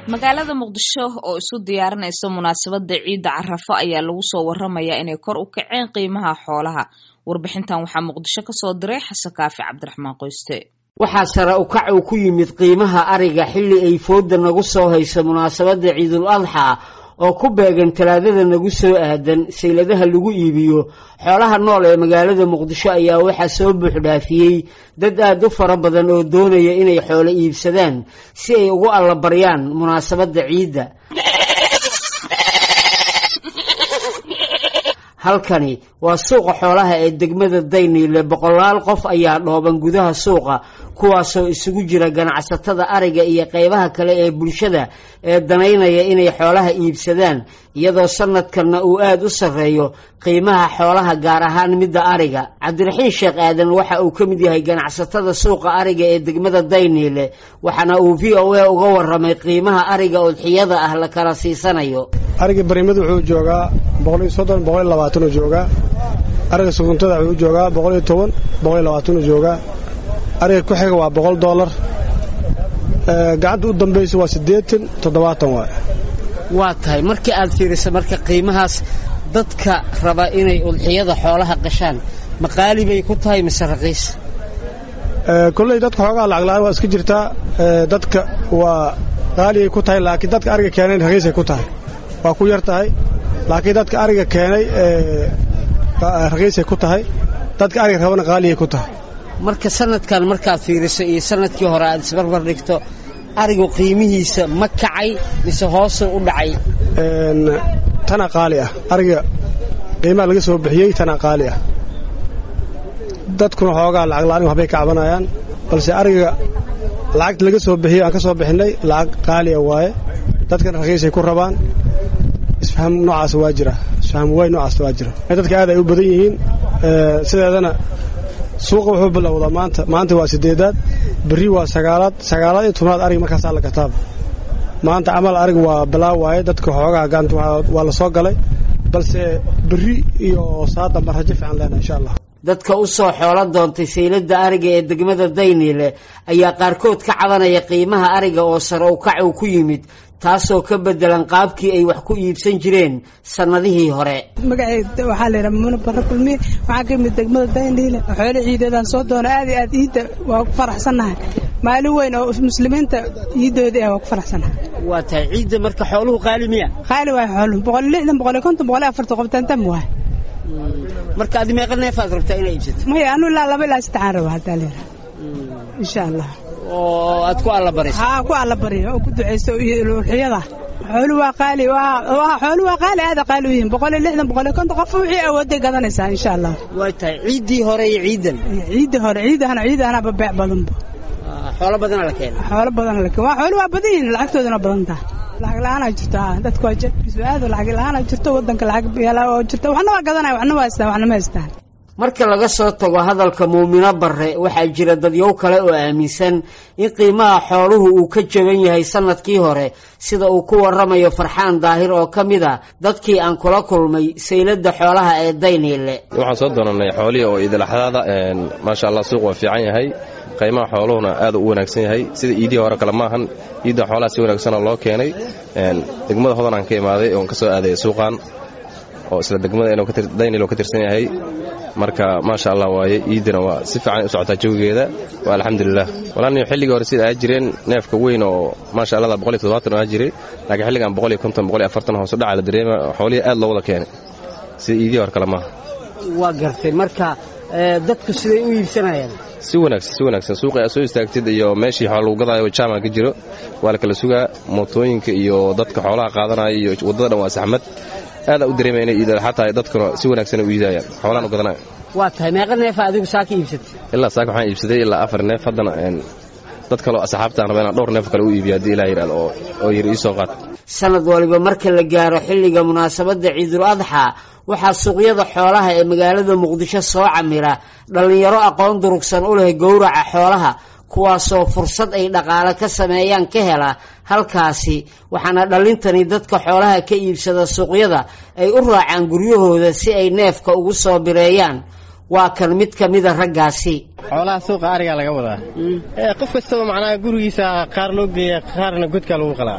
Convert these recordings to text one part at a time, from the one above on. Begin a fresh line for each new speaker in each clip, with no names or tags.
magaalada muqdisho oo isu diyaarinaysa munaasabada ciidda carafo ayaa lagu soo waramayaa inay kor u kaceen qiimaha xoolaha warbixintan waxaa muqdisho kasoo diray xasan kaafi cabdiraxmaan qoyste
waxaa sare u kac uu ku yimid qiimaha ariga xilli ay fooda nagu soo hayso munaasabadda ciidul adxa oo ku beegan talaadada nagu soo aadan sayladaha lagu iibiyo xoolaha nool ee magaalada muqdisho ayaa waxaa soo buuxdhaafiyey dad aad u fara badan oo doonaya inay xoolo iibsadaan si ay ugu allabaryaan munaasabadda ciidda halkani waa suuqa xoolaha ee degmada dayniile boqolaal qof ayaa dhooban gudaha suuqa kuwaasoo isugu jira ganacsatada ariga iyo qeybaha kale ee bulshada ee danaynaya inay xoolaha iibsadaan iyadoo sanadkanna uu aada u sarreeyo qiimaha xoolaha gaar ahaan midda ariga cabdiraxiin sheekh aadan waxa uu ka mid yahay ganacsatada suuqa ariga ee degmada dayniile waxaana uu v o a uga waramay qiimaha ariga udxiyada ah la kala siisanayo
ariga barimada wuxuu joogaa boqoliyo soddon boqoliyo labaatanuu joogaa ariga suguntada wuxuu joogaa boqoliyo toban boqoliyo labaatanuu joogaa ariga ku xiga waa boqol doolar gacanta u dambaysa waa siddeetan toddobaatan waay
waa tahay markii aad fiirisa marka qiimahaas dadka raba inay udxiyada xoolaha qashaan ma qaali bay ku tahay mise raqiis
kolley dadka xoogaa lacagla-aan waa iska jirtaa dadka waa qaaligay ku tahay laakiin dadka ariga keenay raqiisay ku tahay waa ku yar tahay laakiin dadka ariga keenay raqiisay ku tahay dadka ariga rabana qaaligay ku tahay
marka sanadkan markaad fiiriso iyo sanadkii hore aad isbarbar dhigto arigu qiimihiisa ma kacay mise hoosuu u dhacay
tana qaali ah ariga qiimaha laga soo bixiyey tana qaali ah dadkuna xoogaa lacagla-aan waxbay ka cabanayaan balse ariga lacagta laga soo bixiyey aan ka soo bixinnay lacag qaaliya waaye dadkana raqiisay ku rabaan isfaham noocaas waa jira isfaham waay noocaas waa jira dadka aad ay u badan yihiin sideedana suuqa wuxuu bilowdaa maanta maanta waa sideedaad berri waa sagaalaad sagaalaad iyo tobnaad arig markaasaa la kataaba maanta camal arig waa bilaa waaye dadka xoogaha gacanta waa la soo galay balse berri iyo saadamba rajo fiican leenahay insha allah
dadka u soo xoolo doontay sayladda ariga ee degmada dayniile ayaa qaarkood ka cabanaya qiimaha ariga oo sare u kac uu ku yimid taasoo ka bedelan qaabkii ay wax ku iibsan jireen sannadihii hore
magaceyda waxaa layidhaha mamuna barre kulmiye waxaa ka yimid degmada dayniile xoolo ciideedaan soo doona aad iyo aad iidda waa ku faraxsannahay maalin weyn oo muslimiinta iiddoodii ah waa ku faraxsannahay
waa tahay ciidda marka xooluhu qaali miya
qaali waay xooluhu boqol iyo lixdan boqol iyo konton boqol iyo afartan qobtaantam waay
marka adi meeqa neefaad rabtaa inaa iibsato
maya anu ilaa laba ilaa saddexaan raba haddaa leedaha insha allah
oo aad ku allabarayso
haa ku allabariyo oo ku ducayso uxiyada xoolu waa qaali xoolu waa qaali aada qaali u yihiin boqol iyo lixdan boqol iyo konton qof wixii awooday gadanaysaa insha allah
way tahay ciiddii hore iyo ciidan
ciiddii hore ciidahana ciidahanaba beec badanba
xoolo badana la keena
xoolo badana la keena waa xoolu waa badan yihiin lacagtooduna badan taha lacag la-aanaa jirto haa dadku waa jabkiisu aad lacag la-aanaa jirto waddanka lacag yaala oo jirto waxna waa gadanaya waxna waa haystaan waxna ma haystaan
marka laga soo tago hadalka muumino barre waxaa jira dadyow kale oo aaminsan in qiimaha xooluhu uu ka jaban yahay sanadkii hore sida uu ku waramayo farxaan daahir oo ka mid a dadkii aan kula kulmay sayladda xoolaha ee dayniile
waxaan soo doonanay xoolihii oo idilaxdaada maasha allah suuq waa fiican yahay qiimaha xooluhuna aad u wanaagsan yahay sida iidihii hore kale maahan iidda xoolaha si wanaagsana loo keenay degmada hodan aan ka imaaday oon ka soo aaday suuqan oo isla degmada daynil ka tirsan yahay marka maasha allah waaye iiddana waa si fiican u socotaa jawigeeda waa alxamdulilah walaani xilligii hore sida aa jireen neefka weyn oo maasha allah boqoliyo toddobaatan aa jiray laakiin xilligan boqoliyo konton boqoliyo afartan hoos u dhaca la dareema xoolihii aad loo wada keenay sida iidihii hore kale maaha
waa gartay marka dadku siday u iibsanayaan
si wanaagsan si wanaagsan suuqi aad soo istaagtid iyo meeshii xoolo lagu gadaayo jaamac ka jiro waa la kala sugaa mootooyinka iyo dadka xoolaha qaadanaya iyo waddada dhan waa saxmad aada u dareemaya inay iidalaxa tahay dadkuna si wanaagsan u iidayaan xoolaan u gadanaya
waa tahay meeqa neefa adigu saaka iibsatay
ilaa saaka waxaan iibsaday ilaa afar neef haddana dad kaleo asxaabtaan raba inaan dhowr neef kale u iibiyo haddii ilaa yidhahdo oo yiri ii soo qaad
sanad waliba marka la gaaro xilliga munaasabadda ciidul adxa waxaa suuqyada xoolaha ee magaalada muqdisho soo camira dhallinyaro aqoon durugsan u leh gowraca xoolaha kuwaasoo fursad ay dhaqaale ka sameeyaan ka hela halkaasi waxaana dhallintani dadka xoolaha ka iibsada suuqyada ay u raacaan guryahooda si ay neefka ugu soo bireeyaan waa kan mid ka mida raggaasi
xoolaha suuqa arigaa laga wadaa qof kastaba macnaha gurigiisa qaar loo geeya qaarna godkaa lagu qalaa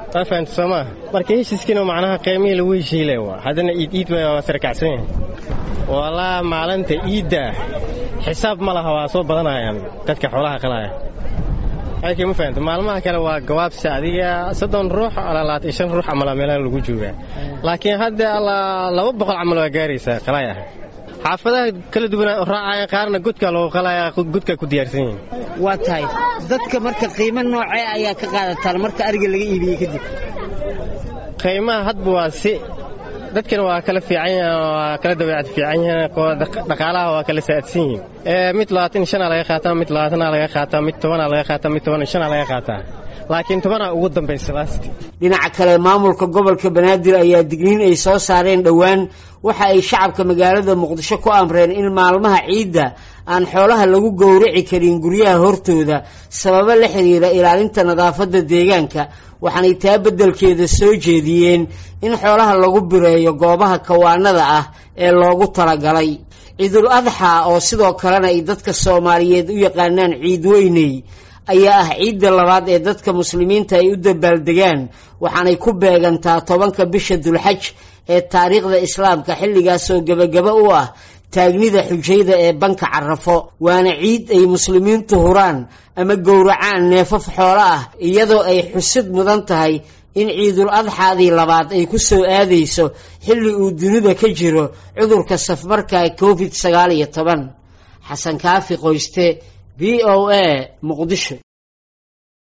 waa fahamta soo maa marka heshiiskiina macnaha qiimihii lagu heshiile waa haddana iid iid waa sarkacsan yahay walaa maalinta iidda xisaab ma laha waa soo badanayaan dadka xoolaha qalaya ayka ma fahamta maalmaha kale waa gawaabsi adiga soddon ruux alaa labaatan iyo shan ruux camal meelaha lagu joogaa laakiin hadda allaa laba boqol camal waa gaaraysaa qalaya xaafadaha kala duwan raacaya qaarna godkaa loogu qalaya godkaa ku diyaarsan yihin
waa tahay dadka marka qiimo noocee ayaa ka qaadataan marka ariga laga iibiyey kadib
qiimaha hadba waa si dadkana waa kala fiican yahan waa kala dabeecad fiican yahan dhaqaalaha waa kala saadsan yihin mid labaatan shanaa laga qaataa mid labaatanaa laga qaataa mid tobanaa laga qaataa mid toban shanaa laga qaataa laakiin tobanaa ugu dambaysa laasti
dhinaca kale maamulka gobolka banaadir ayaa digniin ay soo saareen dhowaan waxa ay shacabka magaalada muqdisho ku amreen in maalmaha ciidda aan xoolaha lagu gowraci karin guryaha hortooda sababo la xiriira ilaalinta nadaafadda deegaanka waxaanay taa beddelkeeda soo jeediyeen in xoolaha lagu bireeyo goobaha kawaanada ah ee loogu talagalay ciidul adxa oo sidoo kalena ay dadka soomaaliyeed u yaqaanaan ciid weyney ayaa ah ciidda labaad ee dadka muslimiinta ay u dabaaldegaan waxaanay ku beegantaa tobanka bisha dulxaj ee taariikhda islaamka xilligaasoo gebagaba u ah taagnida xujayda ee banka carafo waana ciid ay muslimiintu huraan ama gowracaan neefaf xoolo ah iyadoo ay xusid mudan tahay in ciidul adxaadii labaad ay ku soo aadayso xilli uu dunida ka jiro cudurka safmarka covid sagaal iyo toban xasan kaafi qoyste v o a muqdisho